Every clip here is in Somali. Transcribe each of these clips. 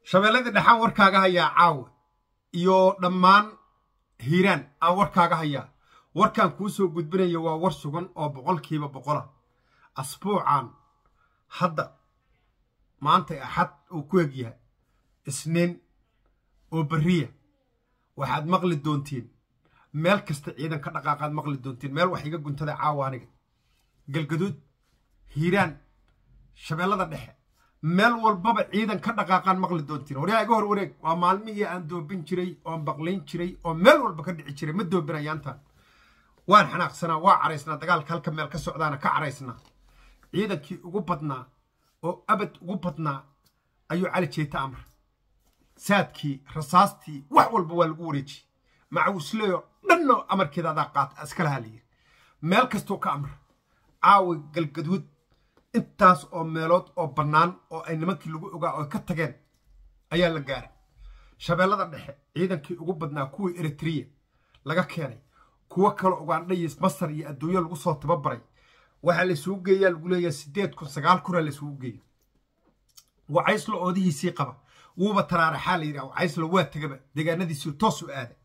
shabeelladii dhexaan warkaaga hayaa caawa iyo dhammaan hiiraan aan warkaaga hayaa warkaan kuu soo gudbinayo waa war sugan oo boqolkiiba boqola asbuucan hadda maanta axad uu ku egyahay isniin oo beriya waxaad maqli doontiin meel kasta ciidan ka dhaqaaqaad maqli doontiin meel wax iga guntada caawa aniga galgaduud hiiraan shabeellada dhexe meel walbaba ciidan ka dhaqaaqaan maqli doontiin waryaa iga hor wareeg waa maalmihii aan doobin jiray oon baqlayn jiray oo meel walba ka dhici jiray ma doobinayaantan waan xanaaqsanaa waa caraysnaa dagaalka halka meel ka socdaana ka caraysnaa ciidankii ugu badnaa oo abad ugu badnaa ayuu cali jeeta amr saadkii rasaastii wax walba waa lagu wareejiyey macawusleyo dhanno amarkeeda adaa qaata iskalaha la yiri meel kastuu ka amra caawi galgaduud intaas oo meelood oo bannaan oo ay nimankii lagu ogaa oo ka tageen ayaa la gaaray shabeellada dhexe ciidankii ugu badnaa kuwii eritreya laga keenay kuwo kale ugandhayis masar iyo adduunyo lagu soo tababaray waxaa laysugu geeyaa lagu leeyahay siddeed kun sagaal kunaa laysugu geeya wacayslo oodihiisii qaba wuuba taraaraxaa la yidhaha wacayslo waa tegaba deegaanadiisii toos u aaday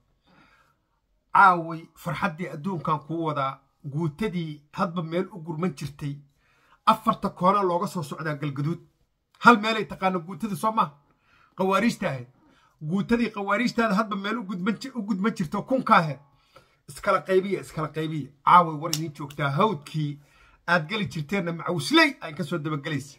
caaway farxaddii adduunkan kuu wadaa guutadii hadba meel u gurman jirtay afarta koona looga soo socdaa galgaduud hal meelay taqaana guutadii soo maaha qawaariijta ahayd guutadii qawaariijtaada hadba meel u gudman jirto kunka ahayd iskala qaybiya iskala qaybiya caaway war idiin joogtaa hawdkii aad geli jirteenna macawsley aan kasoo dabagelaysa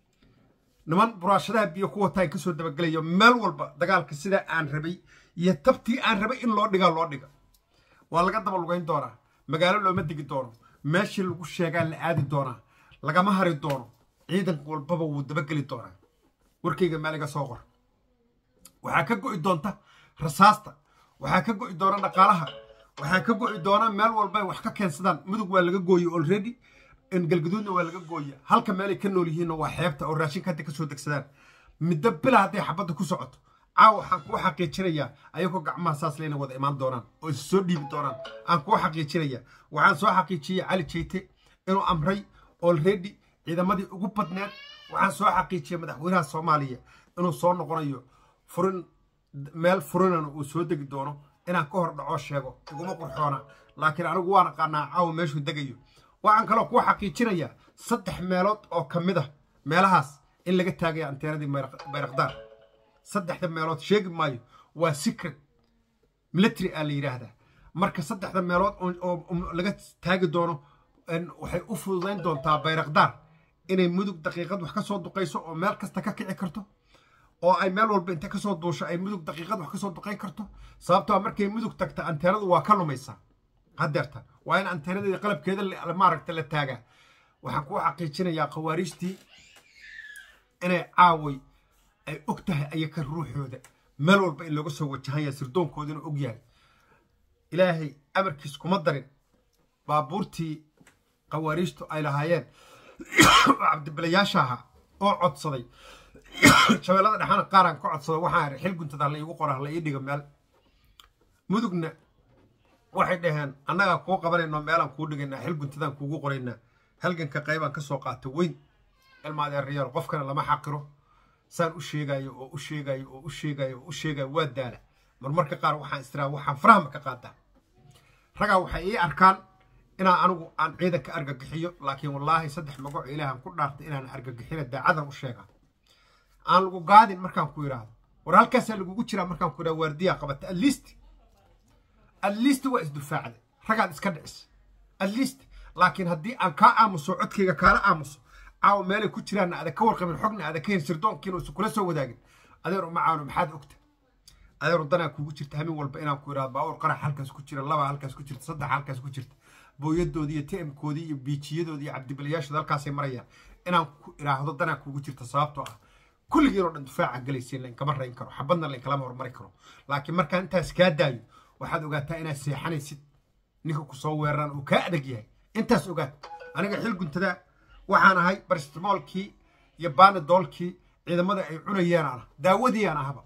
niman buraashadaha biyo ku wataa aan kasoo dabagelayo meel walba dagaalka sidaa aan rabay iyo tabtii aan rabay in loo dhigaa loo dhiga waa laga daba lugayn doonaa magaalo looma degi doono meeshii lagu sheegaa la aadi doonaa lagama hari doono ciidan walbaba wuu dabageli doonaa warkayga meeliga soo qor waxaa ka go'i doonta rasaasta waxaa ka go'i doona dhaqaalaha waxaa ka go'i doona meel walbay wax ka keensadaan mudug waa laga gooye already galgaduudna waa laga gooya halka meelay ka nool yihiinna waa xeebta oo raashinka hadda kasoo degsadaan middo bila hadday xabadda ku socoto caawa waxaan kuu xaqiijinayaa ayagoo gacmaha saas leyna wada imaan doonaan oo is soo dhiibi doonaan aan kuu xaqiijinayaa waxaan soo xaqiijiyey cali jeyte inuu amray olredy ciidamadii ugu badneed waxaan soo xaqiijiyey madaxweynaha soomaaliya inuu soo noqonayo furin meel furinana uu soo degi doono inaan ka hor dhacoo sheego iguma qurxoona laakiin anigu waan aqaanaa caawa meeshuu degayo waxaan kaloo kuu xaqiijinayaa saddex meelood oo ka mid ah meelahaas in laga taagaya anteenadii bayrakdaar saddexda meelood sheegi maayo waa secret military aa la yidhaahdaa marka saddexda meelood oo laga taagi doono waxay u fududayn doontaa bayrakdaar inay mudug daqiiqad wax ka soo duqayso oo meel kasta ka kici karto oo ay meel walba inta kasoo duusho ay mudug daqiiqad wax kasoo duqayn karto sababtoo markay mudug tagta anteenadu waa ka lumaysaa hadeerta waa in anteenadii qalabkeeda maaragta la taagaa waxaan kuu xaqiijinayaa khawaariijtii inay caaway ay og tahay ayaka ruuxooda meel walba in looga soo wajahanya sirdoonkoodina og yahay ilaahay amarkiis kuma darin baabuurtii khawaariijtu ay lahaayeen oo cabdibilayaasha ahaa oo codsaday shabeellada dhexaana qaaraan ka codsaday waxaan ihi xil guntada la iigu qora la ii dhiga meel mudugna waxay dhaheen annagaa kuu qabanayno meelaan kuu dhigaynaa xil guntadaan kuugu qoraynaa halganka qaybaan ka soo qaata weyn ilmaadeerayaal qofkana lama xaqiro saan u sheegayo oo u sheegayo oo u sheegayo oo u sheegayo waa daala marmarka qaar waxaan istiraa waxaan farahma ka qaadaa ragaa waxay ii arkaan inaan anigu aan ciidanka argagixiyo laakiin wallaahi saddex magaco ilaahan ku dhaartay inaan argagixina daacadan u sheegaa aan lagu gaadin markaan ku idhaahdo war halkaasaa lagugu jiraa markaan ku idhahdo waardiyaa qabata atleast atleast waa isdufaacday ragaad iska dhicis atleast laakiin haddii aan kaa aamuso codkayga kaala aamuso caawa meelay ku jiraanna aada ka warqabin xogna aada ka hen sirdoonkiina isu kula soo wadaagin adeer uma caawno maxaad ogta adeer wadanaa kuugu jirta hamin walba inaan ku idhahdo baawur qarax halkaas ku jira laba halkaas ku jirta saddex halkaas ku jirta booyadoodii iyo tmkoodii iyo biijiyadoodii iyo cabdibilayaashooda halkaasay marayaan inaan ku idhaahdo danaa kuugu jirta sababtoo ah kulligiinoo dhan dufaaca galaysiin lainkama rayn karo xabadna lainkalama hormari karo laakiin markaan intaas kaa daayo waxaad ogaataa inaad seexanaysid ninka ku soo weeraraan uu kaa adag yahay intaas ogaad aniga xil guntadaa waxaan ahay barstimoolkii iyo baanadoolkii ciidamada ay cunayeen aan ah daawadiiaan ahaba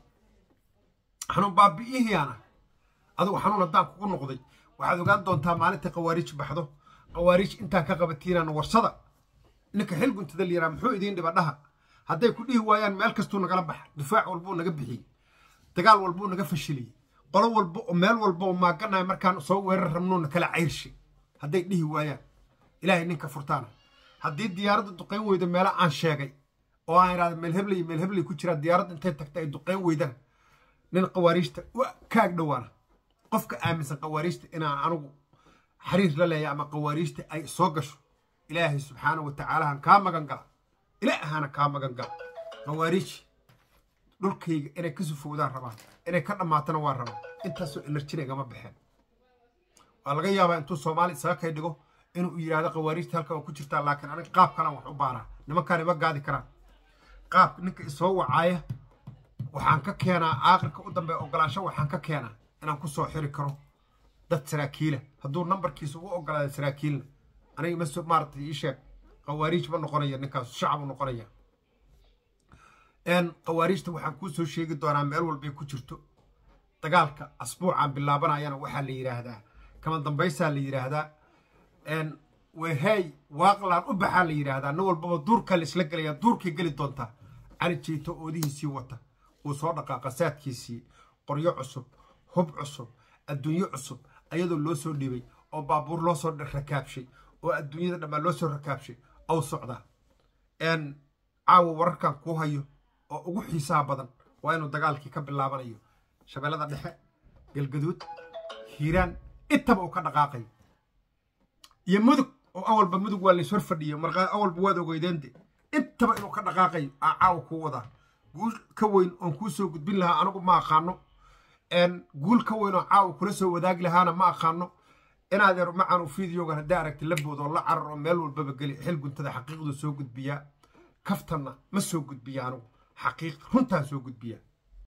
xanuun baabi'ihiyaan ah adugu xanuun haddaan kugu noqday waxaad ogaan doontaa maalinta khawaariij baxdo khawaariij intaan ka qabatiinaan warsada ninka xil guntada liyaraa muxuu idiin dhiba dhaha hadday ku dhihi waayaan meel kastuu nagala baxa difaac walbuu naga bixiyey dagaal walbuu naga fashiliyey qolo walba oo meel walba oo maaganahay markaan soo weerar rabnuuna kala cayrshay hadday dhihi waayaan ilaahay ninka furtaana haddii diyaaradda duqayn weydo meelo aan sheegay oo aan idhahda meel hebley meel hebley ku jiraa diyaaradda intay tagta ay duqayn weydana nin qawaariijta kaag dhowaana qofka aaminsan qawaariijta inaan anugu xariir la leeya ama qawaariijta ay soo gasho ilaahay subxaana wa tacaalahan kaa magan gala ilaahana kaa magan gala qawaariij dhulkayga inay ka sufowdaan rabaan inay ka dhammaatana waa rabaan intaasoo enerjina igama baxeen waa laga yaabaa intuu soomaali isaga kay dhigo inuu yidhaahdo qawaariijta halkan waa ku jirtaa laakiin aniga qaab kalan wax u baaraa nimankaan ima gaadi karaan qaab ninka isoo wacaaya waxaan ka keenaa aakhirka u dambe ogolaansho waxaan ka keenaa inaan ku soo xiri karo dad saraakiila hadduu nambarkiisa u ogolaada saraakiilna aniga ma maaratay ii sheeg qawaariij ma noqonaya ninkaas shacab u noqonaya qawaariijta waxaan kuu soo sheegi doonaa meel walbay ku jirto dagaalka asbuucaan bilaabanayana waxaa la yidhaahdaa kama dambaysaa la yidhaahdaa wehay waaqlaan u baxaa la yidhaahdaa nin walbaba duurkaa la isla gelaya duurkay geli doontaa cali jeyto oodihiisii wata uu soo dhaqaaqa saadkiisii qoryo cusub hub cusub adduunyo cusub ayadoo loo soo dhibay oo baabuur loo soo rakaabshay oo adduunyada dhammaan loo soo rakaabshay ow socdaa caawa wararkan kuu hayo oo ugu xiisaha badan waa inuu dagaalkii ka bilaabanayo shabeellada dhexe galgaduud hiiraan intaba uu ka dhaqaaqayo iyo mudug oo awalba mudug waa lays hor fadhiyo markaa awalba waad ogeydeende intaba inuu ka dhaqaaqayo aa caawa kuu wadaa guul ka weyn oon kuu soo gudbin lahaa anigu ma aqaano guul ka weyn oo caawa kula soo wadaagi lahaana ma aqaano inaad yar macaan u fideogan haddii aragti la bood oo la carar oo meel walbaba geli xil guntada xaqiiqdu soo gudbiyaa kaftanna ma soo gudbiya anigu xaqiiq runtaan soo gudbiyaa